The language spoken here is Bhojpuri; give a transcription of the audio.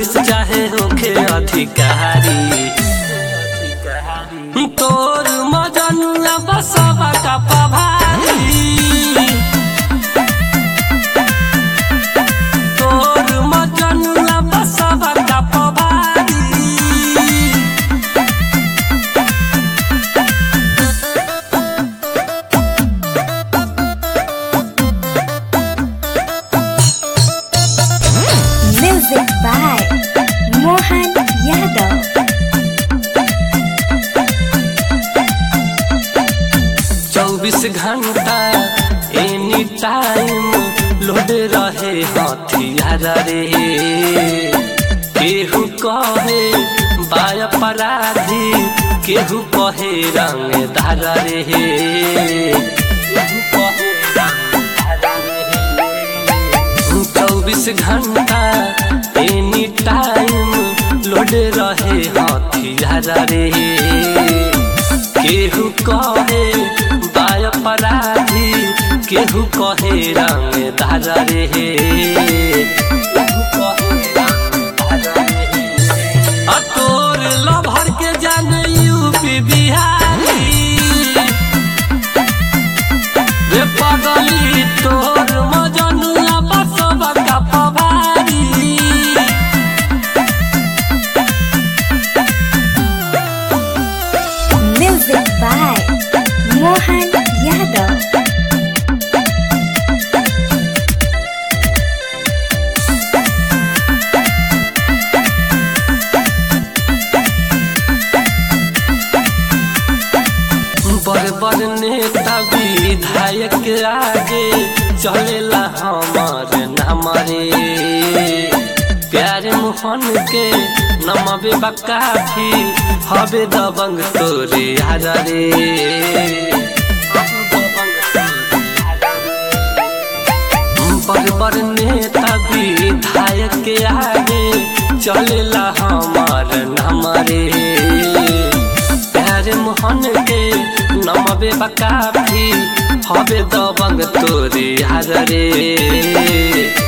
पुलिस चाहे होखे अधिकारी तोर मजनुआ बसवा का पभारी तोर मजनुआ बसवा का पभारी Music by Mohan Yadav. चौबीस घंटा एनी टाइम लोड रहे हथियार रे केहू कहे बाय अपराधी केहू कहे रंगदार रे केहू कहे रंगदार रे। चौबीस घंटा एनी टाइम लोड रहे हथियार रे केहू कहे बाय अपराधी केहू कहे रंगदार रे केहू कहे रंगदार रे। आ तोर लभर के जान यूपी बिहारी रे पगली तोर मजनुआ बसवा का पभारी Music by Mohan Yadav. बड़ बड़ नेता विधायक आगे चलेला हमार नाम रे प्यार मोहन के नमबे बकाफी हबे दबंग तोरे यार रे बड़ बड़ नेता विधायक के आगे चलेला हमार नाम रे प्यार मोहन के नमबे बकाफी हबे दबंग तोरे यार रे